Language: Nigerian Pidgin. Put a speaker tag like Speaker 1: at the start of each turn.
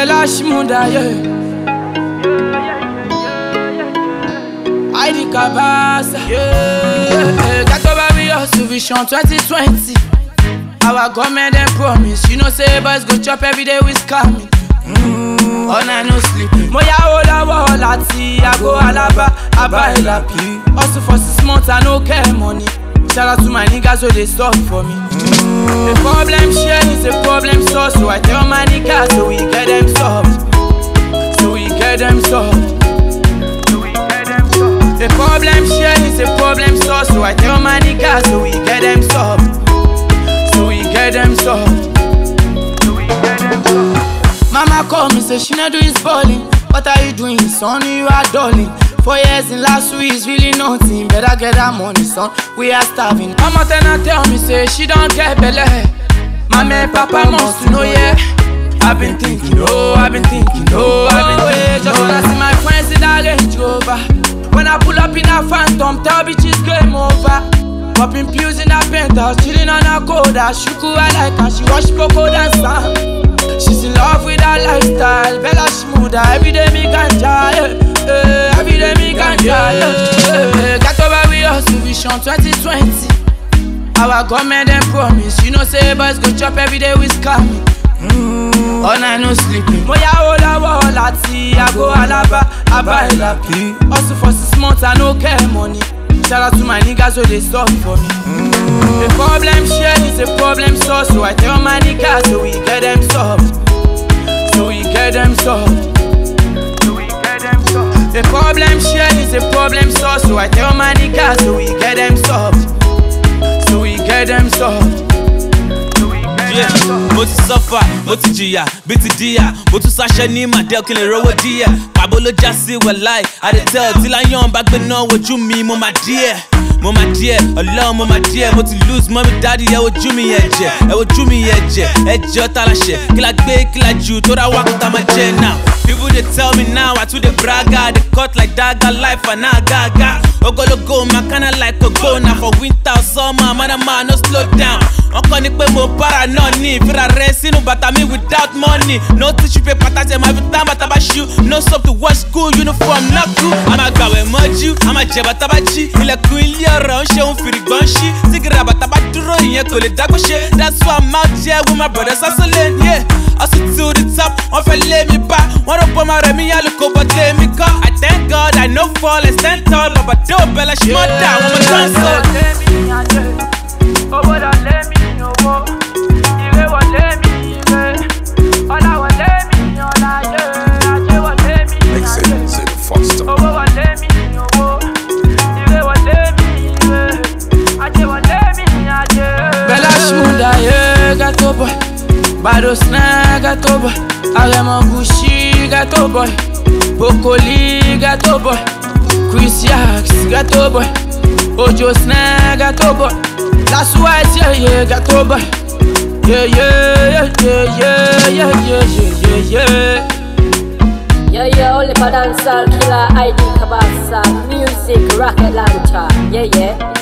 Speaker 1: Bella Shmunda, yeah. Heidi Kabasa, yeah. Got over we hustle vision 2020. Our government dem promise, you know say boys go chop every day with scamming. Mm, all night no sleep. Mo ya wo lọ́wọ́ láti àgọ́ Alaba, Aba Elapi. Hustle for six months, I no care money. Shout out to my niggas so they stop for me. The problem share is a problem solved, so I tell my niggas so we get them solved. So we get them solved. The problem share is a problem solved, so I tell my niggas so we get them solved. So we get them solved. Mama call me, say she not do his balling. What are you doing, son? You are darling. Four years in last week is really nothing. Better get that money, son. We are starving. Mama then I tell me, say she don't get belly. Mama and Papa must to know, yeah. I've been thinking, oh, I've been thinking, oh, I've been thinking. Just wanna see my friends in that Range Rover. When I pull up in a phantom, tell bitches game over. Popping pills in a penthouse, chilling on a coda. Shuku I like her, she wash cocoa dance. She's in love with her lifestyle, Bella Shmuda. Every day me ganja, yeah. yeah. Every day me ganja, yeah. yeah. Got over we hustle vision 2020. Our government dem promise, you know say boys go chop every day with scamming. Mm, all night no sleeping. Mo ya wo lọ́wọ́ láti àgọ́ Alaba, Aba Elapi. Hustle for six months, I no care money. Shout out to my niggas so they stop for me. The problem share is a problem solved, so I tell my niggas so we get them solved. So we get them solved. The problem share is a problem solved, so I tell my niggas so we get them solved. So we get them solved.
Speaker 2: Yeah, mo ti sọ́fà mo ti jìyà bí ti díyà mo tún sáṣẹ ní màdé kí n lè rówó díẹ̀ pàbó ló já sí wẹ̀láì àdètẹ́ tí láyọ̀n bá gbé náà wojú mi mo máa díẹ̀ mo máa díẹ̀ ọlọ́run mo máa díẹ̀ mo ti lose mọ́mí dáàdi ẹ wojú mi ẹ̀jẹ̀ ẹ wojú mi ẹ̀jẹ̀ ẹ̀jẹ̀ ọ̀tá láṣẹ kí la gbé kí la jù tó ra wákàtà máa jẹ now. People they tell me now I too dey braga They cut like dagger life and now gaga Ogologo my kinda like a go now For winter or summer man a man no slow down Wọ́n kọ́ ni pé mo para náà ní ìfira rẹ̀ sínú bàtà mi without money No tissue paper tàṣẹ máa fi tán bàtà bá ṣú No soap to wash school uniform náà kú A máa gbàwẹ̀ mọ́jú, a máa jẹ bàtà bá jí Ilẹ̀kùn ilé ọ̀rọ̀ ń ṣe òun fìrìgbọ́n ṣí Sígìrì àbàtà bá dúró ìyẹn kò lè dágbó ṣe That's why I'm out here with my brothers hustling yeah Hustle to the top, wọ́n fẹ́ lé mi bá Wọ́n rò pé ọmọ rẹ̀ mi yá lóko bọ́ té mi kọ́ I thank God I no fall I stand tall Bàbá dé òbẹ̀lẹ̀ ṣe mọ́ dà àwọn ọmọ tó ń sọ.
Speaker 1: Owó lọ lé mi owó, ire wọlé mi ire, ọlá wọlé mi ọlá yé, ajé wọlé mi
Speaker 3: Make
Speaker 1: ajé.
Speaker 3: sense in the foster.
Speaker 1: Owó wọlé mi owó, ire wọlé mi ire, ajé wọlé mi ajé. Bella Shmunda, yeah, gato boy. Bado Snag, gato boy. Aremo Gucci, gato boy. Bokoli, gato boy. Chris Yax, gato boy. Ojo Snag, gato boy. That's why it's yeah, yeah, gato boy. Yeah, yeah, yeah, yeah, yeah, yeah, yeah, yeah, yeah.
Speaker 4: Yeah, yeah, only for dancehall killer ID Kabasa Music rocket launcher. Yeah, yeah.